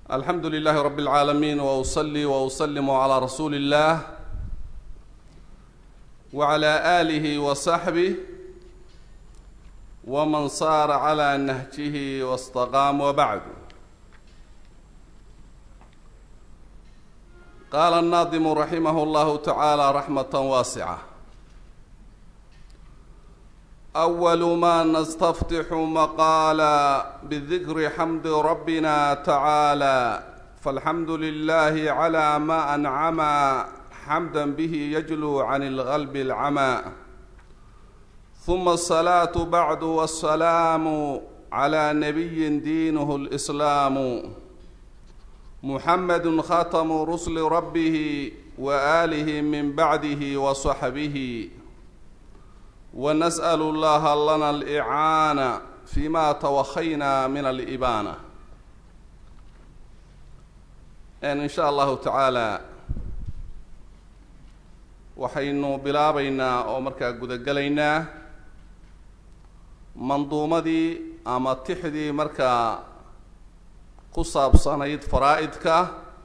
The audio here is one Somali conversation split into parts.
alxamdu lilahi rab اlcaalamiin wauصlii wauslimu calىa rasuuli اllah wعlى آlih وصaxbih wman saara عlى nahjih wاstaqaam wbacd qaala الnaadimu raximah اllahu taعaalى raxmaة waasicة أول ما نستفتح مقالا بذكر حمد ربنا تعالى فالحمد لله على ما أنعم حمدا به يجلو عن الغلب العمى ثم الصلاة بعد والسلام على نبي دينه الإسلام محمد خاتم رسل ربه وآله من بعده وصحبه ونسأل الله لنا الإعانة فيما توخينا من الإبانة إن إن شاء الله تعالى waxaynu bilaabaynaa oo markaa gudagelaynaa manduumadii ama tixdii markaa ku saabsanayd faraa-idka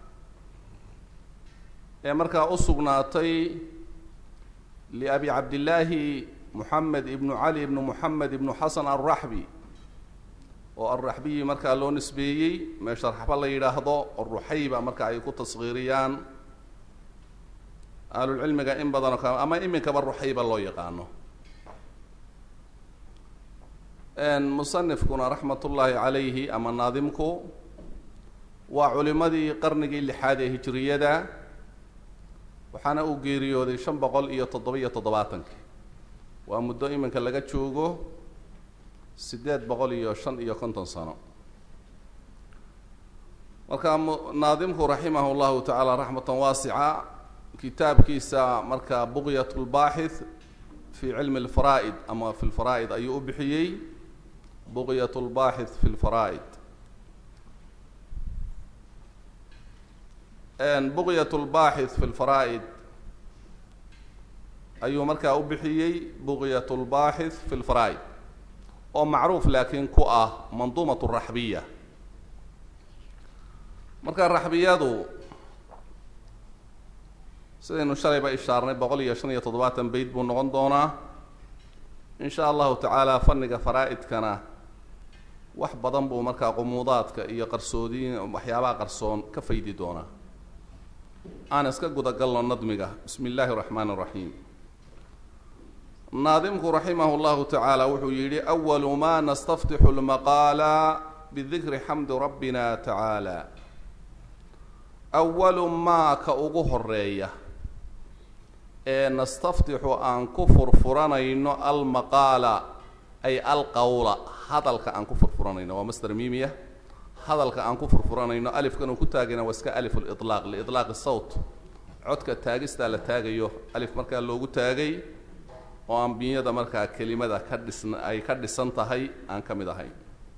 ee markaa u sugnaatay liabi cabdillaahi moxamed ibnu cali ibnu moxamed ibnu xasan alraxbi oo alraxbiyi markaa loo nisbeeyey meesha raxba la yidhaahdo oo ruxayba marka ay ku taskhiiriyaan ahlulcilmiga in badanoo ka ama iminkaba ruxayba loo yaqaano musanifkuna raxmat ullaahi calayhi ama naadimku waa culimadii qarnigii lixaad ee hijiriyada waxaana uu geeriyooday shan boqol iyo toddoba-iyo toddobaatankii waa muddo iminka laga joogo siddeed boqol iyo shan iyo konton sano marka naadimku raximah llahu tacaala raxmatan waasica kitaabkiisa marka buqyat lbaaxith fi cilmi lfaraa'id ama fi lfaraa'id ayuu u bixiyey buqyat lbaaxith fi lfaraa'id buqyat lbaaxith fi lfaraa'id ayuu markaa u bixiyey buqyat lbaaxith fi lfaraa'id oo macruuf laakiin ku ah manduumat raxbiya marka raxbiyadu sidaynu shalayba ishaarnay boqol iyo shan iyo toddobaatan beyt buu noqon doonaa in sha allahu tacaala fanniga faraa-idkana wax badan buu markaa qumuudaadka iyo qarsoodiin waxyaabaha qarsoon ka faydi doonaa aan iska gudagalno nadmiga bismi illaahi raxmaan raxiim naadimku raximah llahu tacaala wuxuu yidhi awalu ma nastaftixu lmaqaala bidikri xamdi rabbina tacaala awalu maa ka ugu horeeya ee nastaftixu aan ku furfuranayno almaqaala ay alqawla hadalka aan ku furfuranayno waa master mimiya hadalka aan ku furfuranayno alifkan uu ku taagayna waa iska alif lilaaq liitlaaqi sawt codka taagistaa la taagayo alif markaa loogu taagay oo ambiyada markaa kelimada ka dhisn ay ka dhisan tahay aan ka mid ahayn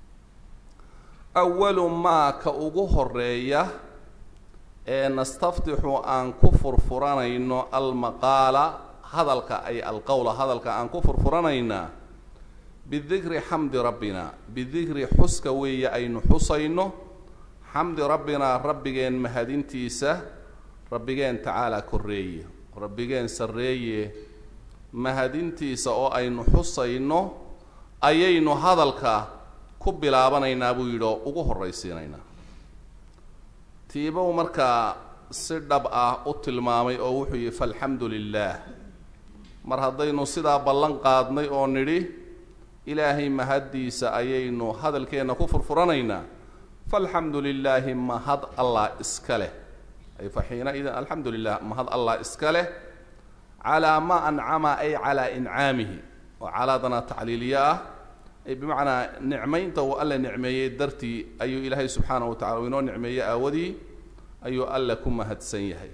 awalu maa ka ugu horeeya ee nastaftixu aan ku furfuranayno almaqaala hadalka ay alqowla hadalka aan ku furfuranaynaa bidikri xamdi rabbina bidikri xuska weeye aynu xusayno xamdi rabbinaa rabbigeen mahadintiisa rabbigeen tacaalaa korreeye rabbigeen sarreeye mahadintiisa oo aynu xusayno ayaynu hadalka ku bilaabanaynaa buu yidhi oo ugu horraysiinaynaa tiibow markaa si dhab ah u tilmaamay oo wuxuu yihi faalxamdu lilaah mar haddaynu sidaa ballan qaadnay oo nidhi ilaahay mahaddiisa ayaynu hadalkeenna ku furfuranaynaa faalxamdu lilaahi mahad allah iska leh ay fa xiina-idin alxamdu lilah mahad allah iska leh calaa ma ancama ay calaa incaamihi oo calaadana tacliiliye ah ay bimacnaa nicmaynta uu alle nicmeeyey dartii ayuu ilaahay subxaanahu wa tacala uu inoo nicmeeyey aawadii ayuu alle ku mahadsan yahay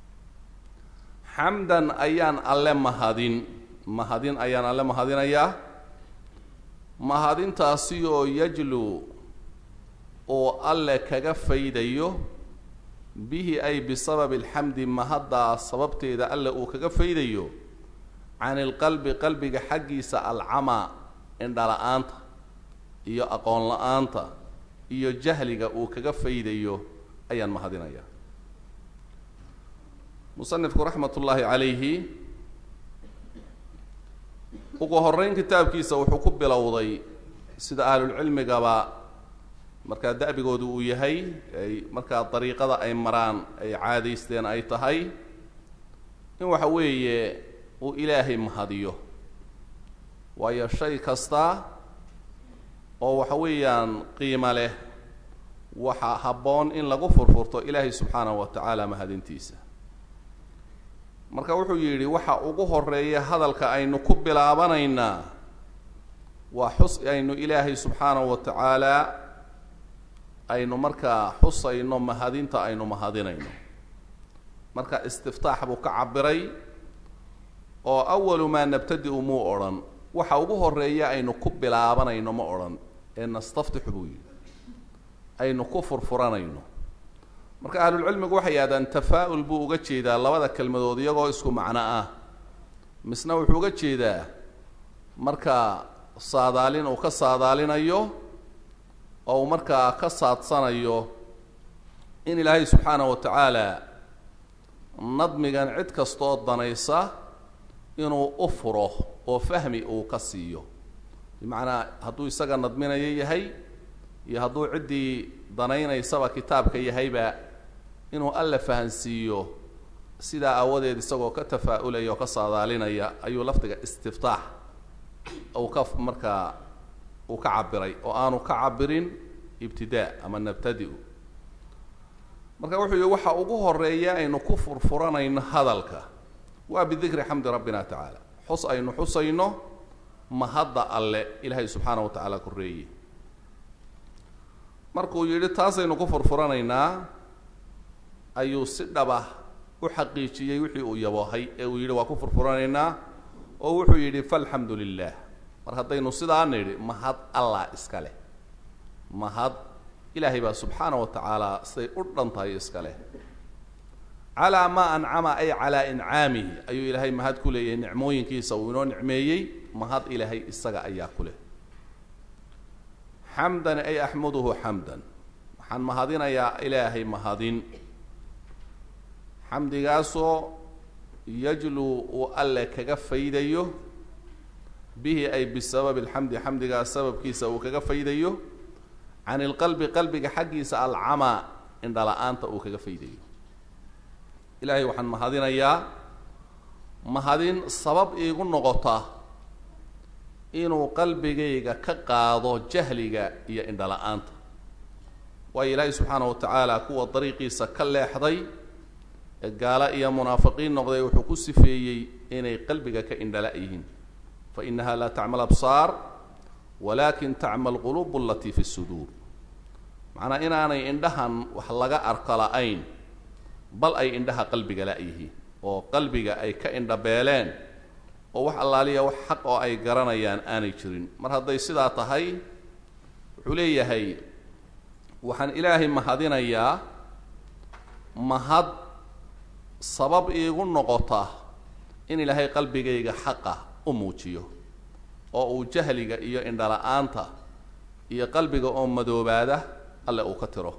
xamdan ayaan alle mahadin mahadin ayaan alle mahadinayaa mahadintaasi oo yajlu oo alle kaga faydayo bihi ay bisababi alxamdi mahaddaa sababteeda alle uu kaga faydayo can ilqalbi qalbiga xaggiisa alcamaa indhala-aanta iyo aqoon la-aanta iyo jahliga uu kaga faydayo ayaan mahadinayaa musanifku raxmat ullaahi calayhi ugu horeyn kitaabkiisa wuxuu ku bilowday sida ahlulcilmigaba markaa da'bigoodu uu yahay ay markaa dariiqada ay maraan ay caadaysteen ay tahay in waxa weeye uu ilaahay mahadiyo waayo shay kasta oo waxa weeyaan qiimo leh waxa habboon in lagu furfurto ilaahay subxaanahu wa tacaala mahadintiisa marka wuxuu yidhi waxa ugu horeeya hadalka aynu ku bilaabanaynaa waa xus aynu ilaahay subxaanahu wa tacaala aynu markaa xusayno mahadinta aynu mahadinayno marka istiftaax buu ka cabiray oo awalu maa nabtadi-u muu odhan waxa ugu horeeya aynu ku bilaabanayno ma odhan ee nastaftixu buu yidhi aynu ku furfuranayno marka ahlulcilmigu waxay yidhahdaan tafaa-ul buu uga jeedaa labada kelmadood iyagoo isku macno ah misna wuxuu uga jeedaa marka saadaalin uu ka saadaalinayo oo uu markaa ka saadsanayo in ilaahay subxaanahu wa tacaala nadmigan cid kastooo danaysa inuu u furo oo fahmi uu ka siiyo bimacnaa hadduu isaga nadminayo yahay iyo hadduu ciddii danaynaysaba kitaabka yahayba inuu alla fahansiiyo sidaa aawadeed isagoo ka tafaa-ulaya oo ka saadaalinaya ayuu lafdiga istiftaax uu ka markaa uu ka cabiray oo aanu ka cabirin ibtidaa ama nabtadi-u marka wuxuu yihi waxa ugu horeeya aynu ku furfuranayno hadalka waa bidikri xamdi rabbina tacaala xus aynu xusayno mahadda alle ilaahay subxaanahu wa tacaala koreeye markuu yidhi taasaynu ku furfuranaynaa ayuu si dhabah u xaqiijiyey wixii uu yaboohay ee uu yidhi waa ku furfuranaynaa oo wuxuu yidhi falxamdu lilah mar haddaynu sidaa nidhi mahad allah iska leh mahad ilaahay baa subxaana wa tacaala siday u dhan tahay iska leh calaa maa ancama ay calaa incaamihi ayuu ilaahay mahad ku leeyahay nicmooyinkiisa uu inoo nicmeeyey mahad ilaahay isaga ayaa ku leh xamdan ay axmuduhu xamdan waxaan mahadinayaa ilaahay mahadin xamdigaasoo yajluu uu alle kaga faydayo bihi ay bisababi alxamdi xamdigaas sababkiisa uu kaga faydayo can ilqalbi qalbiga xaggiisa alcamaa indhala-aanta uu kaga faydayo ilaahay waxaan mahadinayaa mahadin sabab iigu noqota inuu qalbigayga ka qaado jahliga iyo indhala-aanta waayo ilaahay subxaanahu wa tacaala kuwa dariiqiisa ka leexday ee gaalo iyo munaafiqiin noqday wuxuu ku sifeeyey inay qalbiga ka indhala yihiin fa inaha laa tacma absaar walakin tacma alquluub alatii fi suduur macnaa inaanay indhahan wax laga arko la-ayn bal ay indhaha qalbiga la-yihiin oo qalbiga ay ka indhabeeleen oo wax allaaliya wax xaq oo ay garanayaan aanay jirin mar hadday sidaa tahay wuxuu leeyahay waxaan ilaahay mahadinayaa mahad sabab iigu noqota in ilaahay qalbigayga xaqa u muujiyo oo uu jahliga iyo indhala-aanta iyo qalbiga oo madoobaada alle uu ka tiro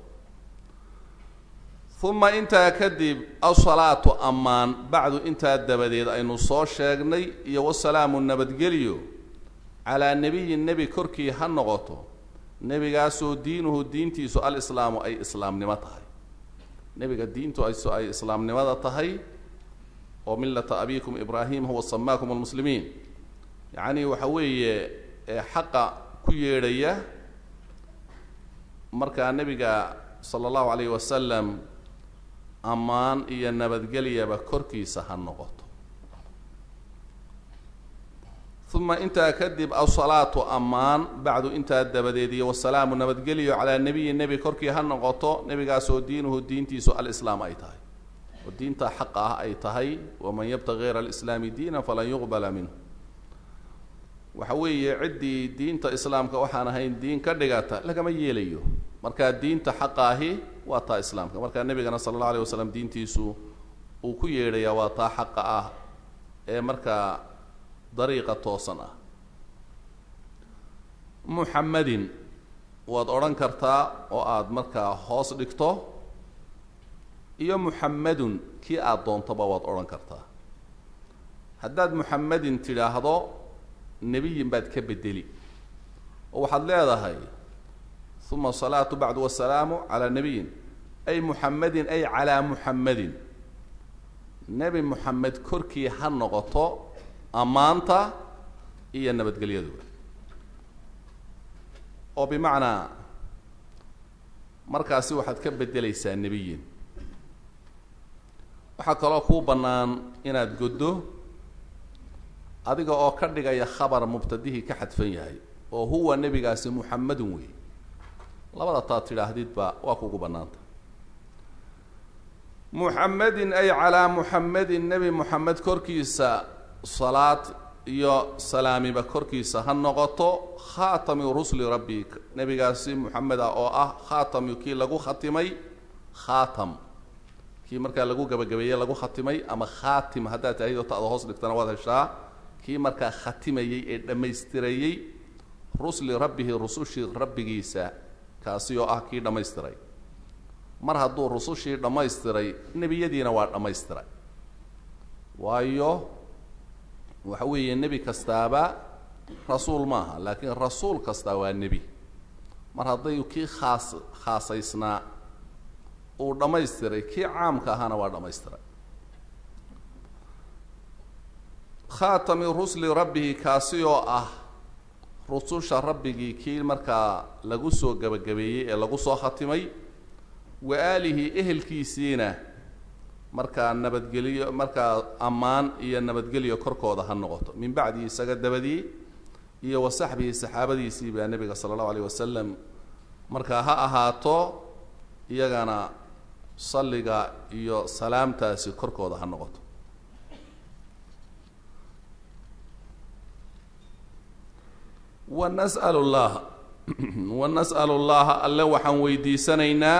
uma intaa kadib asalaatu ammaan bacdu intaa dabadeed aynu soo sheegnay iyo wasalaamu nabadgelyo calaa nebiyin nebi korkii ha noqoto nebigaasoo diinuhu diintiisu alislaamu ay islaamnimo tahay nebiga diintu ayso ay islaamnimada tahay oo millata abikum ibraahim huwa samaakum almuslimiin yacni waxa weeye xaqa ku yeedhaya markaa nebiga sala allahu calayhi wasalam ammaan iyo nabadgelyaba korkiisa ha noqoto uma intaa kadib asalaatu ammaan bacdu intaa dabadeed iyo wasalaamu nabadgelyo calaa nebiyi nebi korkii ha noqoto nebigaasoo diinuhu diintiisu alislaam ay tahay oo diinta xaqa ah ay tahay waman yabtaqi gayra alislaami diina falan yuqbala minhu waxa weeye ciddii diinta islaamka waxaan ahayn diin ka dhigata lagama yeelayo markaa diinta xaqa ahi waa taa islaamka markaa nebigana sala allahu alayh wasalam diintiisu uu ku yeedhayaa waa taa xaqa ah ee markaa dariiqa toosan ah muxamadin waad odhan kartaa oo aada markaa hoos dhigto iyo muxamedun kii aada doontoba waad odhan kartaa haddaad muxamedin tidhaahdo nebiyin baad ka bedeli oo waxaad leedahay uma asalaatu bacdu wasalaamu calaa nebiyin ay muxamedin ay calaa muxamedin nebi muxamed korkii ha noqoto ammaanta iyo nabadgelyaduba oo bimacnaa markaasi waxaad ka beddelaysaa nebiyin waxaa kaloo kuu bannaan inaad goddo adiga oo ka dhigaya khabar mubtadihii ka xadfan yahay oo huwa nebigaasi muxamedun wey labada taad tidhaahdidba waa kugu bannaanta muxamedin ay calaa muxamedin nebi moxamed korkiisa salaad iyo salaamiba korkiisa ha noqoto khaatami rusli rabbi nebigaasi moxamed ah oo ah khaatami kii lagu khatimay khaatam kii markaa lagu gabagabeeyey lagu khatimay ama khaatim haddaad tahid oo ta'da hoos dhigtana waad heshaa kii markaa khatimayey ee dhammaystirayey rusli rabbihi rusushii rabbigiisa kaasi oo ah kii dhammaystiray mar hadduu rusushii dhammaystiray nebiyadiina waa dhammaystiray waayo waxa weeye nebi kastaaba rasuul maaha laakiin rasuul kastaa waa nebi mar hadday kii khaas khaasaysnaa uu dhammaystiray kii caamka ahaana waa dhammaystiray khaatami rusli rabbihi kaasi oo ah rususha rabbigii kii markaa lagu soo gebagabeeyey ee lagu soo khatimay wa aalihi ehelkiisiina markaa nabadgeliyo markaa ammaan iyo nabadgelyo korkooda ha noqoto min bacdihi isaga dabadii iyo wa saxbihi saxaabadiisii baa nebiga sala allahu alayh wasalam markaa ha ahaato iyagana salliga iyo salaamtaasi korkooda ha noqoto wa nas'al llaha wa nas'alu llaha alle waxaan weydiisanaynaa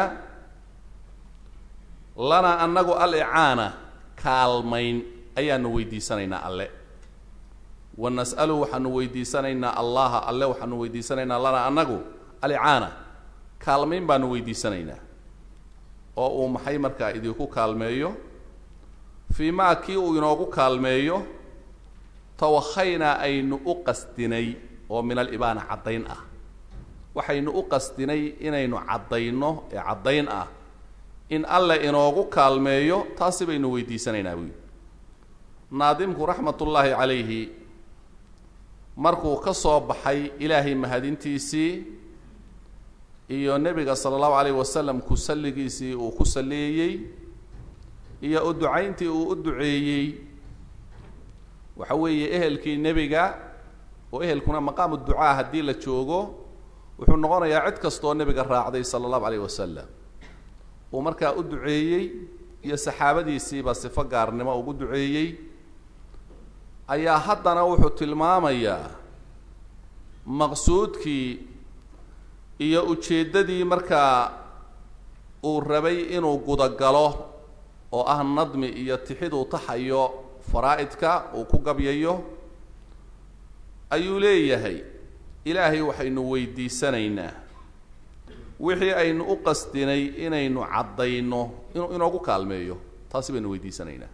lanaa annagu alicaana kaalmayn ayaanu weydiisanaynaa alle wa nas'alu waxaanu weydiisanaynaa allaha alle waxaanu weydiisanaynaa lanaa annagu alicaana kaalmayn baanu weydiisanaynaa oo uu maxay markaa idinku kaalmeeyo fii maa kii uu inoogu kaalmeeyo tawakhaynaa aynu u qasdinay oo min alibaana caddayn ah waxaynu u qasdinay inaynu caddayno ee caddayn ah in alle inoogu kaalmeeyo taasi baynu weydiisanaynaa buyi naadimku raxmatullaahi calayhi markuu ka soo baxay ilaahay mahadintiisii iyo nebiga sala allahu calayh wasalam ku salligiisii uu ku salliyeeyey iyo u ducayntii uu u duceeyey waxa weeye ehelkii nebiga oo ehelkuna maqaamu ducaa haddii la joogo wuxuu noqonayaa cid kastoo nebiga raacday sala allahu calayh wasalam uu markaa u duceeyey iyo saxaabadiisiiba sifo gaarnimo ugu duceeyey ayaa haddana wuxuu tilmaamayaa maqsuudkii iyo ujeeddadii markaa uu rabay inuu gudagalo oo ah nadmi iyo tixiduu taxayo faraa'idka uu ku gabyayo ayuu leeyahay ilaahay waxaynu weydiisanaynaa wixii aynu u qasdinay inaynu caddayno inuu inoogu kaalmeeyo taasi baynu weydiisanaynaa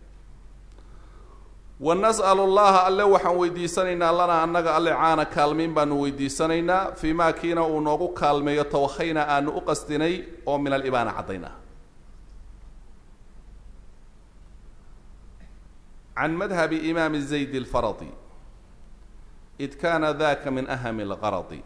wa nas'alu llaha alle waxaan weydiisanaynaa lanaa annaga alle caana kaalmayn baanu weydiisanaynaa fii maa kiina uu noogu kaalmeeyo tawakhayna aanu u qasdinay oo min alibaana caddayn ah can madhabi imaami zayd alfaradi id kaana daka min ahami algaradi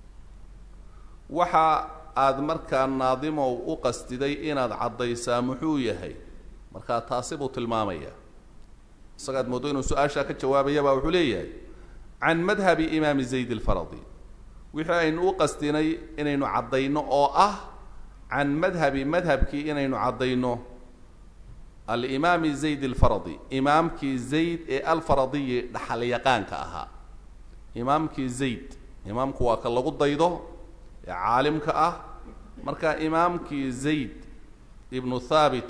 waxa aada markaa naadimow u qasdiday inaad caddaysaa muxuu yahay markaa taasi buu tilmaamaya isagaad mooddo inuu su-aashaa ka jawaabayabaa wuxuu leeyahay can madhabi imaami zayd alfaradi wixii aynu u qasdinay inaynu caddayno oo ah can madhabi madhabkii inaynu caddayno alimaami zayd alfaradi imaamkii zayd ee alfaradiyi dhaxalyaqaanka ahaa imaamkii zayd imaamku waa ka lagu daydo ee caalimka ah marka imaamkii zayd ibnu thaabit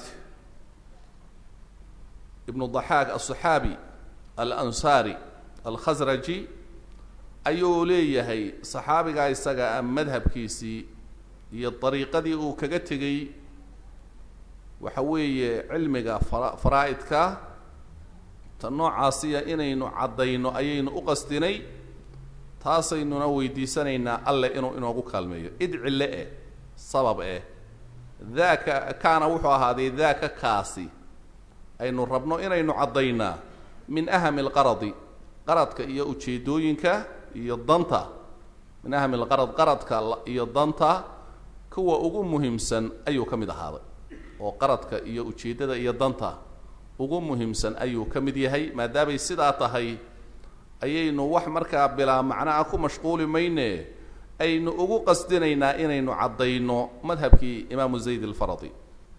ibnu daxaak aلصaxaabi alansaari alkhasraji ayuu leeyahay saxaabigaa isaga ah madhabkiisii iyo dariiqadii uu kaga tegey waxa weeye cilmiga fara faraa-idka ta noocaasiya inaynu caddayno ayaynu u qasdinay taasaynuna weydiisanaynaa alle inuu inoogu kaalmeeyo idcille eh sabab eh daaka kaana wuxuu ahaaday daaka kaasi aynu rabno inaynu caddaynaa min ahami alqaradi qaradka iyo ujeedooyinka iyo danta min ahami alqarad qaradka iyo danta kuwa ugu muhiimsan ayuu ka mid ahaaday oo qaradka iyo ujeeddada iyo danta ugu muhiimsan ayuu ka mid yahay maadaamay sidaa tahay ayaynu wax markaa bilaa macnaha ku mashquuli mayne aynu ugu qasdinaynaa inaynu caddayno madhabkii imaamu zayd alfaradi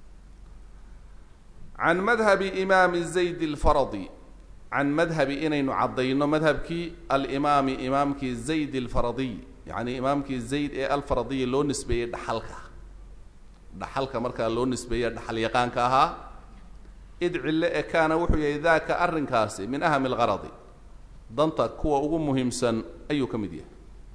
can madhabi imaami zayd alfaradi can madhabi inaynu caddayno madhabkii alimaami imaamkii zayd alfaradiy yacni imaamkii zayd ee alfaradiyi loo nisbeeyey dhaxalka dhaxalka markaa loo nisbeeye dhaxal yaqaanka ahaa id cille e kaana wuxuu yahay daaka arrinkaasi min ahami alqaradi danta kuwa ugu muhiimsan ayuu ka mid yahay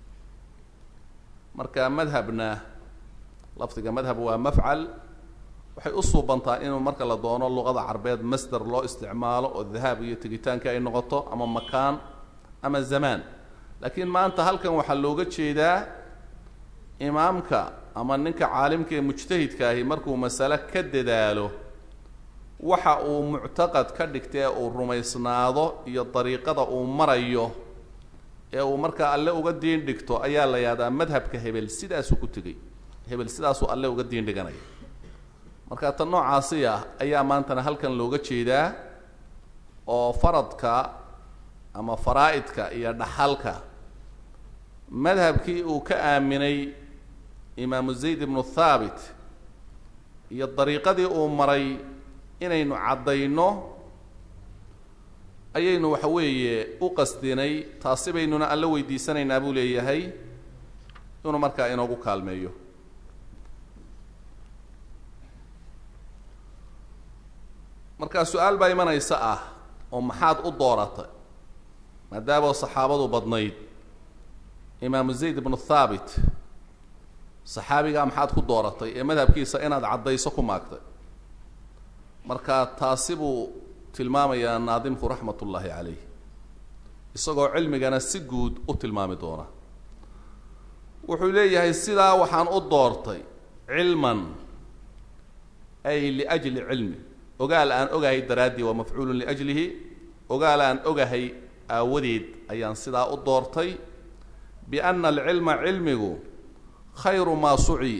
marka madhabna lafdiga madhab waa mafcal waxay u suubantaa inuu marka la doono luqada carbeed masder loo isticmaalo oo dahaab iyo tegitaanka ay noqoto ama makaan ama zamaan laakiin maanta halkan waxaa looga jeedaa imaamka ama ninka caalimka ee mujtahidka ahi markuu masale ka dadaalo waxa uu muctaqad ka dhigta ee uu rumaysnaado iyo dariiqada uu marayo ee uu markaa alle uga diin dhigto ayaa la yahdaa madhabka hebel sidaasuu ku tegey hebel sidaasuu alle uga diin dhiganaya marka tan noocaasi ah ayaa maantana halkan looga jeedaa oo faradka ama faraa-idka iyo dhaxalka madhabkii uu ka aaminay imaamu zayd ibnu thaabit iyo dariiqadii uu maray inaynu caddayno ayaynu waxa weeye u qasdinay taasi baynuna alla weydiisanaynaa buu leeyahay inuu markaa inoogu kaalmeeyo markaa su-aal baa imanaysa ah oo maxaad u dooratay maadaama saxaabadu badnayd imaamu zayd ibnu thaabit saxaabigaa maxaad ku dooratay ee madhabkiisa inaad caddayso ku maagtay marka taasi buu tilmaamayaa naadimku raxmat ullaahi calayh isagoo cilmigana si guud u tilmaami doona wuxuu leeyahay sidaa waxaan u doortay cilman ay liajli cilmi ogaal aan ogahay daraaddii waa mafcuulun liajlihi ogaal aan ogahay aawadeed ayaan sidaa u doortay bianna alcilma cilmigu khayru maa suci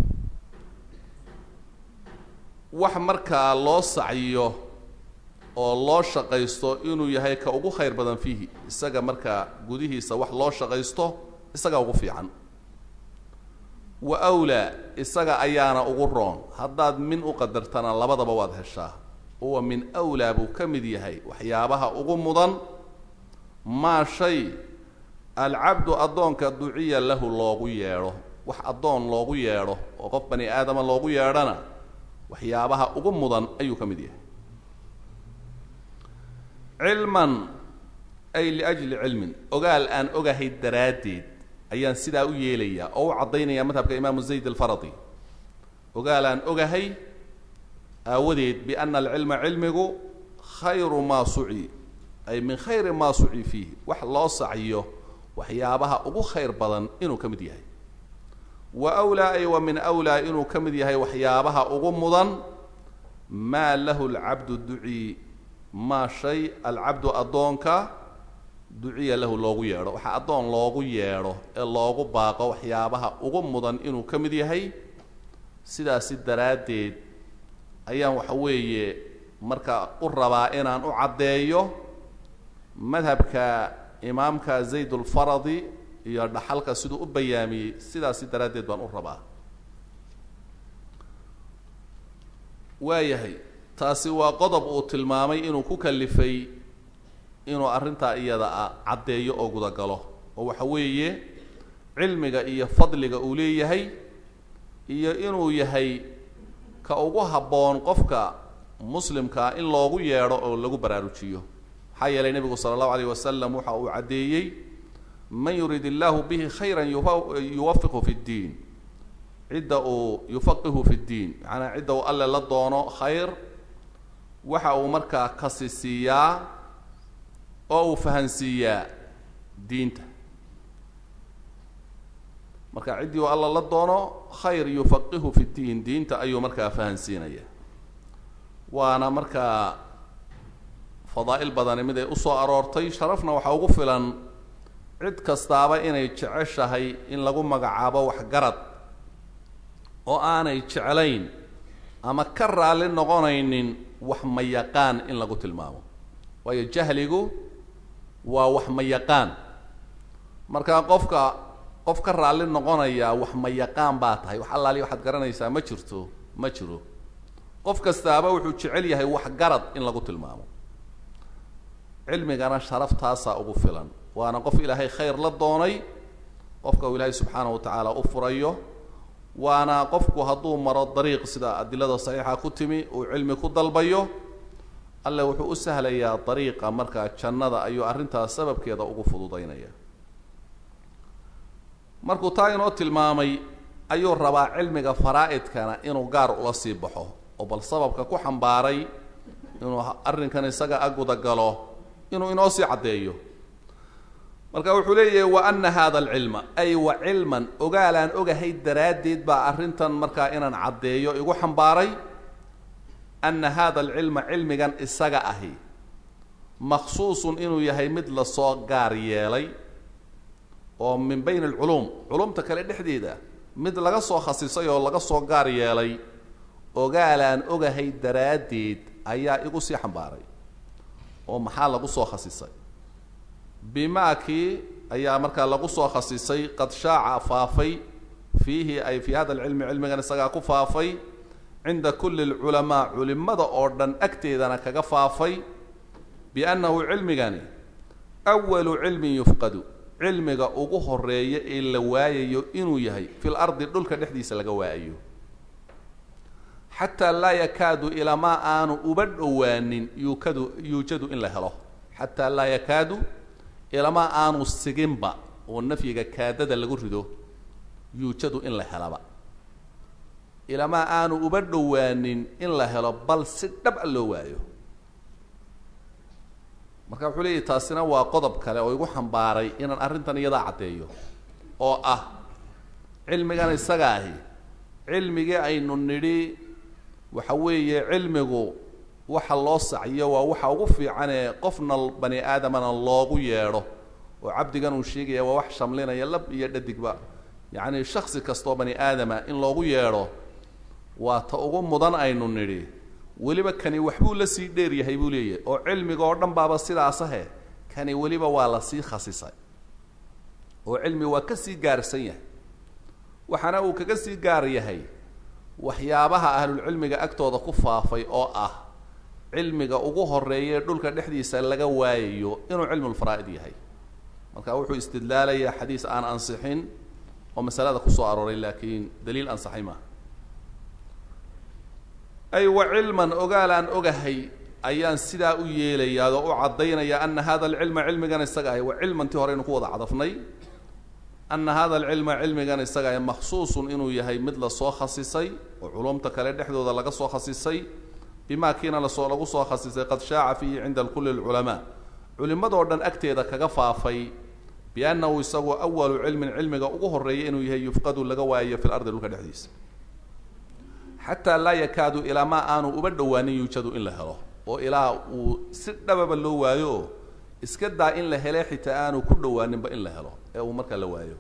wax markaa loo sacyiyo oo loo shaqaysto inuu yahay ka ugu khayr badan fiihi isaga markaa gudihiisa wax loo shaqaysto isaga ugu fiican wa awlaa isaga ayaana ugu roon haddaad min u qadartana labadaba waad heshaa uwa min awlaa buu ka mid yahay waxyaabaha ugu mudan maa shay alcabdu addoonka duciya lahu loogu yeedho wax addoon loogu yeedho oo qof bani aadama loogu yeedhana waxyaabaha ugu mudan ayuu ka mid yahay cilman ay liajli cilmin ogaal aan ogahay daraaddeed ayaan sidaa u yeelayaa oo u caddaynaya madhabka imaamu zayd alfaradi ogaal aan ogahay aawadeed biana alcilma cilmigu khayru maa suci ay min khayri maa suci fiih wax loo sacyo waxyaabaha ugu khayr badan inuu ka mid yahay wa wlaa ay wa min wlaa inuu ka mid yahay waxyaabaha ugu mudan maa lahu lcabdu ducii maa shay alcabdu addoonka duciya lahu loogu yeedho waxaa addoon loogu yeedho ee loogu baaqo waxyaabaha ugu mudan inuu ka mid yahay sidaasi daraaddeed ayaan waxa weeye marka u rabaa inaan u caddeeyo madhabka imaamka zayd ulfaradi iyo dhaxalka siduu u bayaamiyey sidaasi daraaddeed baan u rabaa waayahay taasi waa qodob uu tilmaamay inuu ku kalifay inuu arrintaa iyada ah caddeeyo oo gudagalo oo waxa weeye cilmiga iyo fadliga uu leeyahay iyo inuu yahay ka ugu habboon qofka muslimkaa in loogu yeedho oo lagu baraarujiyo maxaa yeelay nebigu sala allahu alayh wasalam waxa uu caddeeyey man yurid illaahu bihi khayran yuwafiqhu fi ddiin cidda uu yufaqihu fi ddiin macnaa cidda uu alle la doono khayr waxa uu markaa kasi siiyaa oo uu fahansiiyaa diinta marka ciddii uu alla la doono khayr yufaqihu fi ddiin diinta ayuu markaa fahansiinaya waana markaa fadaa'il badani mid ay usoo aroortay sharafna waxaa ugu filan cid kastaaba inay jeceshahay in lagu magacaabo waxgarad oo aanay jeclayn ama ka raalli noqonaynin wax mayaqaan in lagu tilmaamo waayo jahligu waa wax mayaqaan marka qofka qof ka raalli noqonaya wax mayaqaan baa tahay wax allaali waxaad garanaysaa ma jirto ma jiro qof kastaaba wuxuu jecel yahay wax garad in lagu tilmaamo cilmigana sharaftaasaa ugu filan waana qof ilaahay khayr la doonay qofka uu ilaahay subxaanahu wa tacaala u furayo waana qofku hadduu maro dariiq sida adilada saxiixa ku timi uu cilmi ku dalbayo alle wuxuu u sahlayaa dariiqa markaa jannada ayuu arrintaas sababkeeda ugu fududaynaya markuu taa inoo tilmaamay ayuu rabaa cilmiga faraa-idkana inuu gaar ula sii baxo oo bal sababka ku xambaaray inuu arrinkan isaga aguda galo inuu inoo sii caddeeyo marka wuxuu leeyahay wa ana hada alcilma ay wa cilman ogaalaan ogahay daraaddeed baa arrintan markaa inaan caddeeyo igu xambaaray ana hada alcilma cilmigan isaga ahi makhsuusun inuu yahay mid lasoo gaar yeelay oo min bayn alculuum culumta kale dhexdeeda mid laga soo khasisay oo laga soo gaar yeelay ogaalaan ogahay daraaddeed ayaa igu sii xambaaray oo maxaa lagu soo khasisay bimaakii ayaa markaa lagu soo khasisay qad shaaca faafay fiihi ay fii hada alcilmi cilmigan isagaa ku faafay cinda kulli alculamaa culimada oo dhan agteedana kaga faafay biannahu cilmigani awalu cilmin yufqadu cilmiga ugu horeeya ee la waayayo inuu yahay fil ardi dhulka dhexdiisa laga waayayo xataa laa yakaadu ilamaa aanu uba dhowaanin yuukadu yuujadu in la helo xataa laa yakaadu ilamaa aanu siginba oo nafyiga kaadada lagu rido yuujadu in la helaba ilamaa aanu uba dhowaanin in la helo bal si dhab a loo waayo marka wuxuu leeyahy taasina waa qodob kale oo igu xambaaray inaan arrintan iyadaa caddeeyo oo ah cilmigan isaga ahi cilmigii aynu nidhi waxa weeye cilmigu waxa loo saciyo waa waxa ugu fiicanee qofna bani aadamana loogu yeedho oo cabdigan uu sheegaya waa wax shamlinaya lab iyo dhadigba yacni shaksi kastoo bani aadama in loogu yeedho waa ta ugu mudan aynu nidhi weliba kani waxbuu la sii dheer yahay buu leeyahay oo cilmiga oo dhan baaba sidaasahe kani weliba waa la sii khasisay oo cilmi waa ka sii gaarsan yahay waxaana uu kaga sii gaar yahay waxyaabaha ahlulcilmiga agtooda ku faafay oo ah cilmiga ugu horeeya ee dhulka dhexdiisa laga waayayo inuu cilmulfaraa'id yahay marka wuxuu istidlaalayaa xadiis aan ansixin oo masalada kusoo arooray laakiin daliil ansaxay maaha ay wa cilman ogaal aan ogahay ayaan sidaa u yeelayaa oo u caddaynaya ana hada alcilma cilmigan isaga ahy wa cilmantii horeynu ku wada cadafnay ana hada alcilma cilmigan isaga ahy makhsuusun inuu yahay mid lasoo khasisay oo culumta kale dhexdooda laga soo khasisay bima kiina lasoo lagu soo khasisay qad shaaca fiihi cinda kulli lculamaa culimadoo dhan agteeda kaga faafay biannahu isagu awalu cilmin cilmiga ugu horeeya inuu yahay yufqadu laga waayayo fi lardi dhulka dhexdiisa xataa laa yakaadu ilaa maa aanu uba dhowaanin yuujadu in la helo oo ilaa uu si dhababa loo waayo oo iska daa in la hele xitaa aanu ku dhowaaninba in la helo ee uu markaa la waayo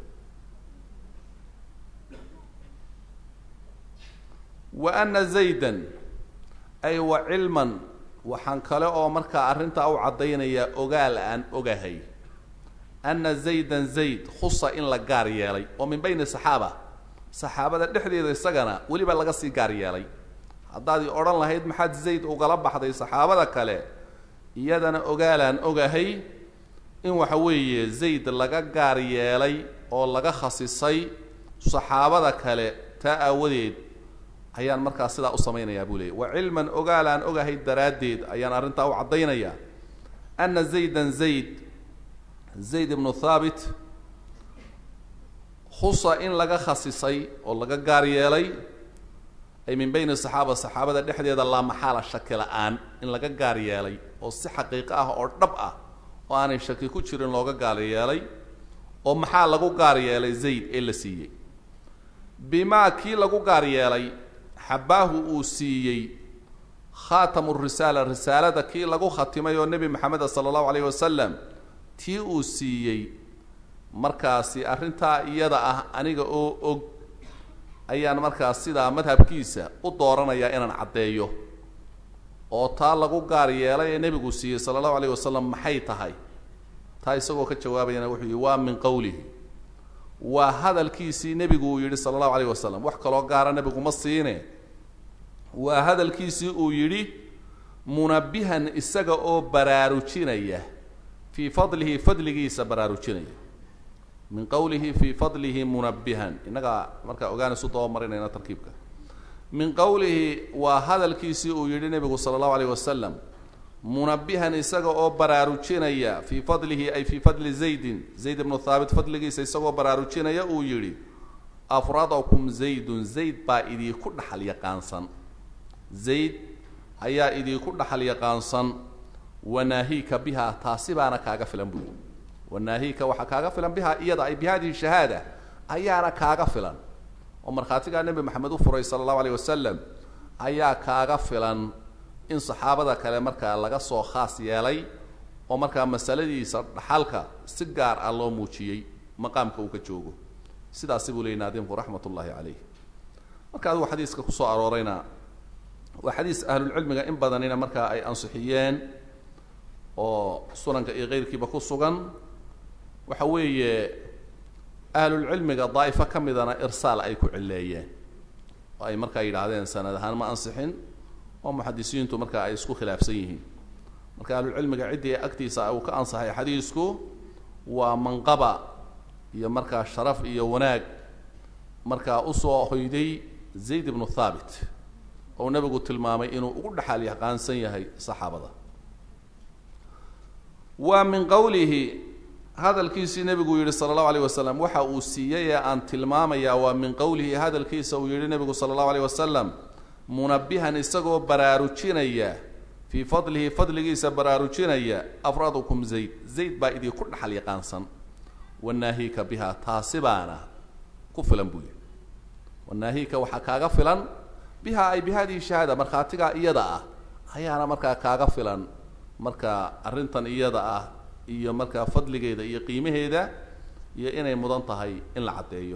wa ana zaydan ay wa cilman waxaan kale oo markaa arrintaa u caddaynayaa ogaal aan ogahay ana zaydan zayd khusa in la gaar yeelay oo min bayni saxaaba saxaabada dhexdeeda isagana weliba laga sii gaar yeelay haddaad i odhan lahayd maxaad zayd ugala baxday saxaabada kale iyadana ogaalaan ogahay in waxa weeye zayd laga gaar yeelay oo laga khasisay saxaabada kale taa aawadeed ayaan markaa sidaa u samaynayaa buu leeyay wa cilman ogaalaan ogahay daraaddeed ayaan arrintaa u caddaynayaa ana zaydan zayd zayd ibnu thaabit khusa in laga khasisay oo laga gaar yeelay ay min bayni saxaaba saxaabada dhexdeeda laa maxaala shaki la-aan in laga gaar yeelay oo si xaqiiqo ah oo dhab ah oo aanay shaki ku jirin looga gaar yeelay oo maxaa lagu gaar yeelay zayd ee la siiyey bimaa kii lagu gaar yeelay xabaahu uu siiyey khaatamu risaala risaalada kii lagu khatimay oo nebi maxameda sala allahu alayhi wasalam tii uu siiyey markaasi arrintaa iyada ah aniga oo og ayaan markaas sidaa madhabkiisa u dooranayaa inaan caddeeyo oo taa lagu gaar yeelay ee nebigu siiyey sala allahu alayh wasalam maxay tahay taa isagoo ka jawaabayana wuxuu yihi waa min qowlihi waa hadalkiisii nebigu uu yidhi sala allahu alayh wasalam wax kaloo gaara nebigu ma siine waa hadalkiisii uu yidhi munabihan isaga oo baraarujinaya fii fadlihi fadligiisa baraarujinaya min qowlihi fii fadlihi munabihan innagaa markaa ogaanaysu dabamarinayna tarkiibka min qowlihi waa hadalkiisii uu yidhi nebigu sala allahu alayh wasalam munabihan isaga oo baraarujinaya fii fadlihi ay fii fadli zaydin zayd ibnu thaabit fadligiisa isagoo baraarujinaya uu yidhi afradakum zaydun zayd baa idiinku dhaxal yaqaansan zayd ayaa idiinku dhaxal yaqaansan wanaahiika biha taasi baana kaaga filan buyi wanaahiika waxaa kaaga filan biha iyada ay bi hadihi shahaada ayaana kaaga filan oo markhaatigaa nebi maxamed u furay sala allahu alayh wasalam ayaa kaaga filan in saxaabada kale markaa laga soo khaas yeelay oo markaa masaladiisa dhaxalka si gaar ah loo muujiyey maqaamka uu ka joogo sidaasi buu leeyay naadimku raxmat ullaahi caleyh marka adigu xadiiska kusoo aroorayna waa xadiis ahlulcilmiga in badanina markaa ay ansixiyeen oo sunanka iyo keyrkiiba ku sugan waxa weeye ahlulcilmiga daa'ifo ka midana irsaal ay ku cileeyeen oo ay markaa yidhaahdeen sanad ahaan ma ansixin oo muxadisiintu markaa ay isku khilaafsan yihiin marka ahlulcilmiga ciddii agtiisa uu ka ansaxay xadiisku waa manqaba iyo markaa sharaf iyo wanaag markaa usoo hoyday zayd ibnu thaabit oo nebigu tilmaamay inuu ugu dhexaal yaqaansan yahay saxaabada waa min qowlihi hadalkiisii nebigu yihi sala allahu alayh wasalam waxa uu siiyey ee aan tilmaamayaa waa min qowlihi hadalkiisa uu yihi nebigu sala allahu alayh wasalam munabihan isagoo baraarujinaya fii fadlihi fadligiisa baraarujinaya afradukum zayd zayd baa idinku dhaxal yaqaansan wanaahiika biha taasi baana ku filan buu yihi wanaahiika waxaa kaaga filan biha ay bi hadihi shahaada markhaatigaa iyada ah ayaana markaa kaaga filan marka arrintan iyada ah iyo markaa fadligeeda iyo qiimaheeda iyo inay mudan tahay in la caddeeyo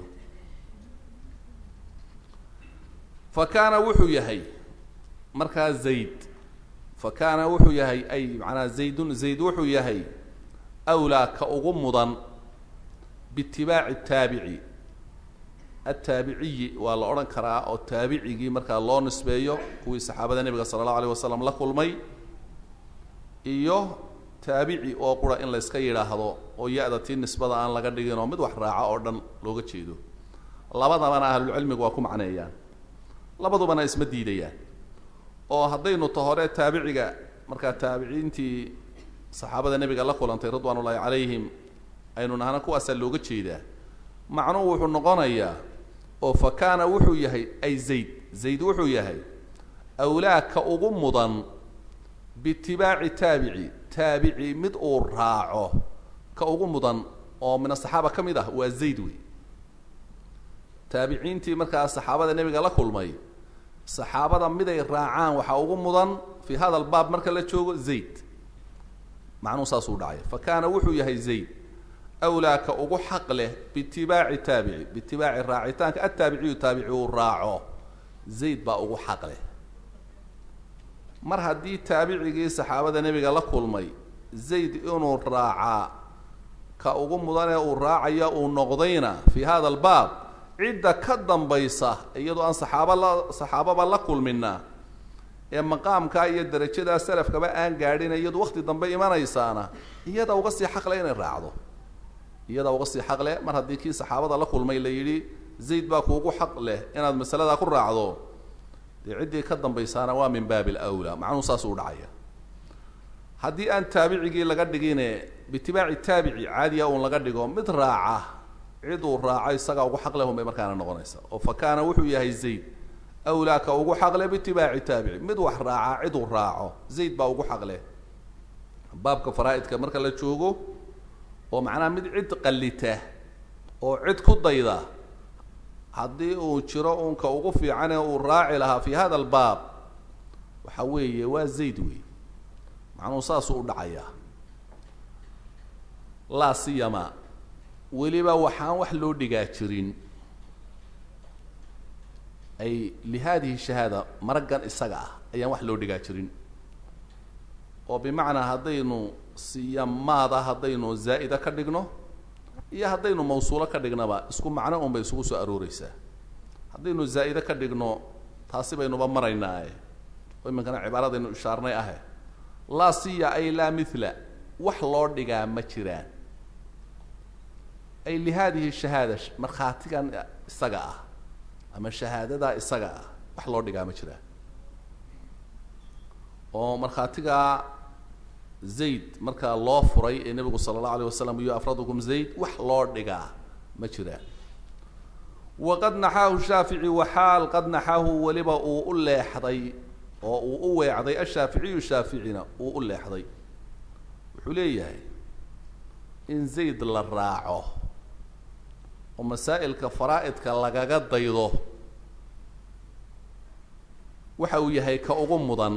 fa kaana wuxuu yahay markaa zayd fa kaana wuxuu yahay ay macanaa zaydun zayd wuxuu yahay awlaa ka ugu mudan biitibaaci taabici attaabiciyi waa la odhan karaa oo taabicigii markaa loo nisbeeyo kuwii saxaabada nebiga sala allahu alayh wasalam la kulmay iyo taabici oo qura in la yska yidhaahdo oo ya-da tii nisbada aan laga dhigin oo mid wax raaca oo dhan looga jeedo labadabana ahlulcilmigu waa ku macneeyaan labadubana isma diidayaan oo haddaynu ta hore taabiciga markaa taabiciintii saxaabada nebiga la kulantay ridwaan ullaahi calayhim aynu nahna kuwaasaa looga jeedaa macnuhu wuxuu noqonayaa oo fa kaana wuxuu yahay ay zayd zayd wuxuu yahay awlaaka ugu mudan biitibaaci taabici taabici mid uu raaco ka ugu mudan oo min asaxaaba ka mid ah waa zayd wey taabiciintii markaa saxaabada nebiga la kulmay saxaabada miday raacaan waxaa ugu mudan fii hada albaab marka la joogo zayd macnuhu saasuu dhacay fa kaana wuxuu yahay zayd awlaaka ugu xaq leh biitibaaci taabici biitibaaci raacitaanka attaabiciyu taabici uu raaco zayd baa ugu xaq leh mar haddii taabicigii saxaabada nebiga la kulmay zayd inuu raacaa ka ugu mudanee uu raacaya uu noqdayna fii hada albaab cidda ka dambaysa iyadoo aan saxaaba la saxaababa la kulmina ee maqaamkaa iyo darajadaa salafkaba aan gaadhin iyadu wakti dambe imanaysaana iyada uga sii xaqle inay raacdo iyada uga sii xaq leh mar haddii kii saxaabada la kulmay la yidhi zayd baa kuugu xaq leh inaad masaladaa ku raacdo dee ciddii ka dambaysaana waa min baabi alawlaa macnuhu saasuu dhacaya haddii aan taabicigii laga dhigine biitibaaci taabici caadiya uun laga dhigo mid raaca ciduu raaco isagaa ugu xaq lehun bay markaana noqonaysa oo fa kaana wuxuu yahay zayd awlaa ka ugu xaqle biitibaaci taabici mid wax raaca ciduu raaco zayd baa ugu xaqleh baabka faraa-idka marka la joogo oo macnaha mid cid qallita oo cid ku dayda haddii uu jiro uunka ugu fiicane uu raaci lahaa fi hada albaab waxa weeye waa zayd wey macnuhu saasuu u dhacayaa laa siyama weliba waxaan wax loo dhigaa jirin ay lihadihi shahaada maraggan isaga ah ayaan wax loo dhigaa jirin oo bimacnaa haddaynu siyamaada haddaynu zaa'ida ka dhigno iyo haddaynu mawsuulo ka dhignaba isku macno un bay isugu soo arooreysaa haddaynu zaa'ide ka dhigno taasi baynuba maraynaae oo iminkana cibaaradaynu ishaarnay ahe laa siya ay laa mithla wax loo dhigaa ma jiraan ay lihadihi shahaada markhaatigan isaga ah ama shahaadadaa isaga ah wax loo dhigaa ma jiraan oo markhaatigaa zayd markaa loo furay ee nebigu sala allahu alayh wasalam iyo afradukum zayd wax loo dhigaa ma jiraan waqad naxaahu shaafici waxaal qad naxaahu weliba uu u leexday oo uu u weecday ashaaficiyu shaaficina uu u leexday wuxuu leeyahay in zayd la raaco oo masaa'ilka faraa-idka lagaga daydo waxa uu yahay ka ugu mudan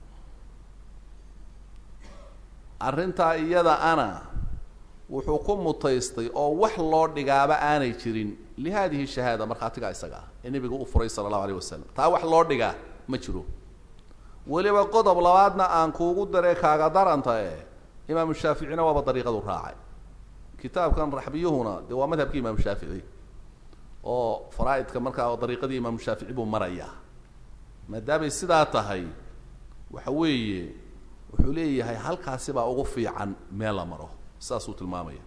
arrintaa iyada ana wuxuu ku mutaystay oo wax loo dhigaaba aanay jirin lihadihi shahaada markhaatigaa isaga ah ee nebigu u furay sala allahu alayh wasalam taa wax loo dhigaa ma jiro weliba qodob labaadna aan kuugu daree kaaga daranta e imaamu shaaficina waaba dariiqadu raacay kitaabkan raxbiyuhuna dee waa madhabkii imaamu shaafici oo faraa-idka markaa dariiqadii imaamu shaafici buu marayaa maadaamay sidaa tahay waxa weeye wuxuu leeyahay halkaasi baa ugu fiican meel la maro saasuu tilmaamaya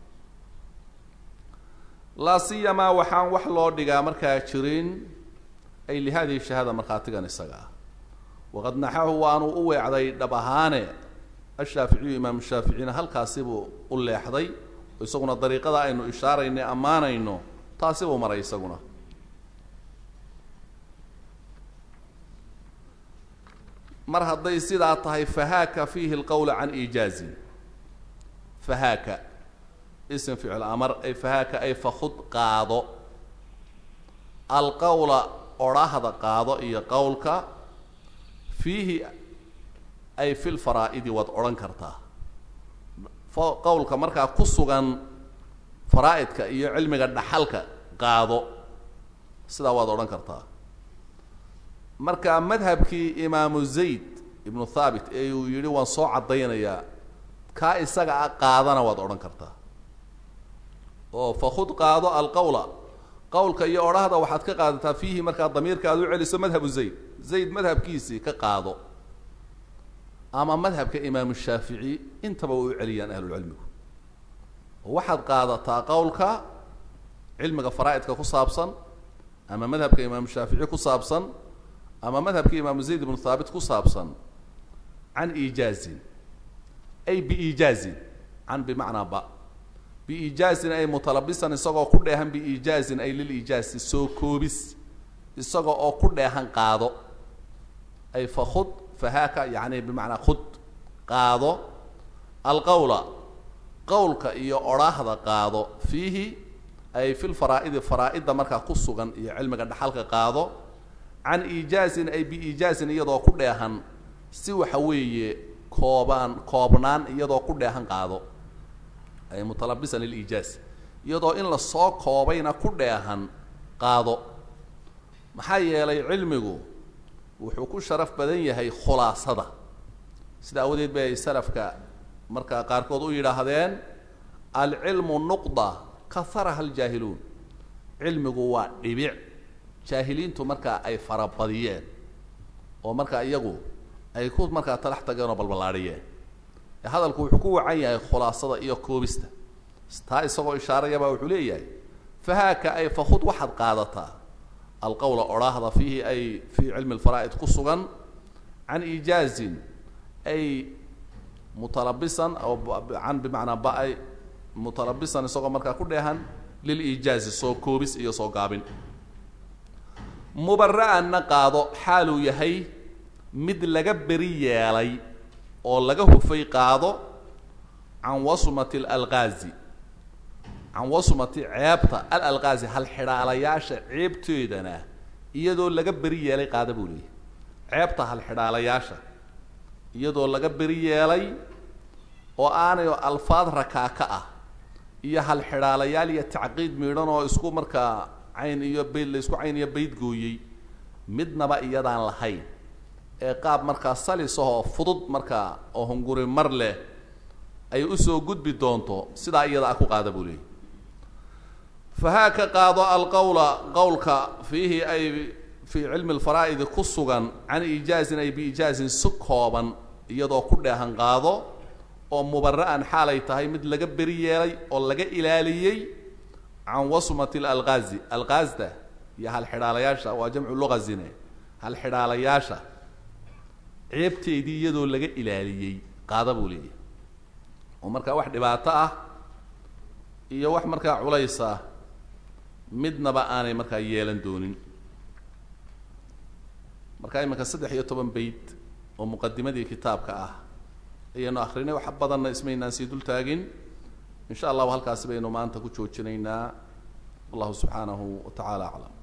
laa siyamaa waxaan wax loo dhigaa markaa jirin ay lihadihi shahaada markhaatigan isaga ah waqad naxahu waanuu u weecday dhab ahaane ashaaficiyu imaamu shaaficina halkaasi buu u leexday oo isaguna dariiqada aynu ishaarayno ammaanayno taasi buu maray isaguna mar hadday sidaa tahay fahaaka fiihi lqowla can iijaazin fahaaka ism ficil amar ay fahaaka ay fakhud qaado alqowla odhahda qaado iyo qowlka fiihi ay fi lfaraa'idi waad odhan kartaa qowlka markaa ku sugan faraa-idka iyo cilmiga dhaxalka qaado sidaa waad odhan kartaa marka madhabkii imaamu zayd ibnu thaabit ee uu yidhi waan soo caddaynayaa kaa isaga a qaadana waad odhan kartaa oo fakhud qaado alqowla qowlka iyo odhahda waxaad ka qaadataa fiihi markaa damiirka aad u celiso madhabu zayd zayd madhabkiisii ka qaado ama madhabka imaamu shaafici intaba way u celiyaan ahlulcilmigu oo waxaad qaadataa qowlka cilmiga faraa-idka ku saabsan ama madhabka imaamu shaafici ku saabsan ama madhabka imaamu zayd ibnu thaabit ku saabsan can iijaazin ay biiijaazin can bimacnaa ba biiijaazin ay mutalabisan isagoo ku dheehan biiijaazin ay liliijaazi soo koobis isaga oo ku dheehan qaado ay fakhud fahaaka yani bimacnaa khud qaado alqowla qowlka iyo odhaahda qaado fiihi ay fi lfaraa'idi faraa-idda markaa ku sugan iyo cilmiga dhaxalka qaado can iijaazin ay biiijaazin iyadoo ku dheehan si waxa weeye koobaan koobnaan iyadoo ku dheehan qaado ay mutalabisan liliijaaz iyadoo in lasoo koobayna ku dheehan qaado maxaa yeelay cilmigu wuxuu ku sharaf badan yahay khulaasada sida awadeed bay ay salafka markaa qaarkood u yidhaahdeen alcilmu nuqda kaharaha aljaahiluun cilmigu waa dhibic jaahiliintu markaa ay farabadiyeen oo markaa iyagu ay ku markaa talax tageen oo balballaadhiyeen hadalku wuxuu ku wacan yahay khulaasada iyo koobista taa isagoo ishaarayabaa wuxuu leeyahay fahaaka ay fakhud waxaad qaadataa alqowla odhaahda fiihi ay fii cilmi lfaraa'id ku sugan can iijaazin ay mutalabisan oo can bimacnaa ba-ay mutalabisan isagoo markaa ku dheehan liliijaazi soo koobis iyo soo gaabin mubara'anna qaado xaaluu yahay mid laga beri yeelay oo laga hufay qaado can wasmati alalqaazi can wasmati ceebta alalqaazi halxidhaalayaasha ceebteedana iyadoo laga beri yeelay qaada buu leeyahy ceebta halxidhaalayaasha iyadoo laga beri yeelay oo aanayo alfaad rakaaka ah iyo halxidhaalayaal iyo tacqiid miidhan oo isku markaa cayn iyo bayd la isku cayn iyo bayd gooyey midnaba iyadaan lahayn ee qaab markaa salisahoo fudud markaa oo hunguri mar leh ay usoo gudbi doonto sidaa iyada ah ku qaada buu leeyahy fahaa ka qaado alqowla qowlka fiihi ay fii cilmi alfaraa'idi ku sugan can iijaazin ay biijaazin si kooban iyadoo ku dheehan qaado oo mubara'an xaalay tahay mid laga beri yeelay oo laga ilaaliyey can wasmati alalqaazi alqaazda iyo halxidhaalayaasha waa jamcu luqazine halxidhaalayaasha ceebteedii iyadoo laga ilaaliyey qaada buu leeyahay oo markaa wax dhibaato ah iyo wax markaa culays ah midnaba aanay markaa yeelan doonin markaa iminka saddex iyo toban beyt oo muqadimadii kitaabka ah ayaynu akrinay wax badanna ismaynaan sii dul taagin in sha allahu halkaasi baynu maanta ku joojinaynaa wallahu subxaanahu wa tacaala aclam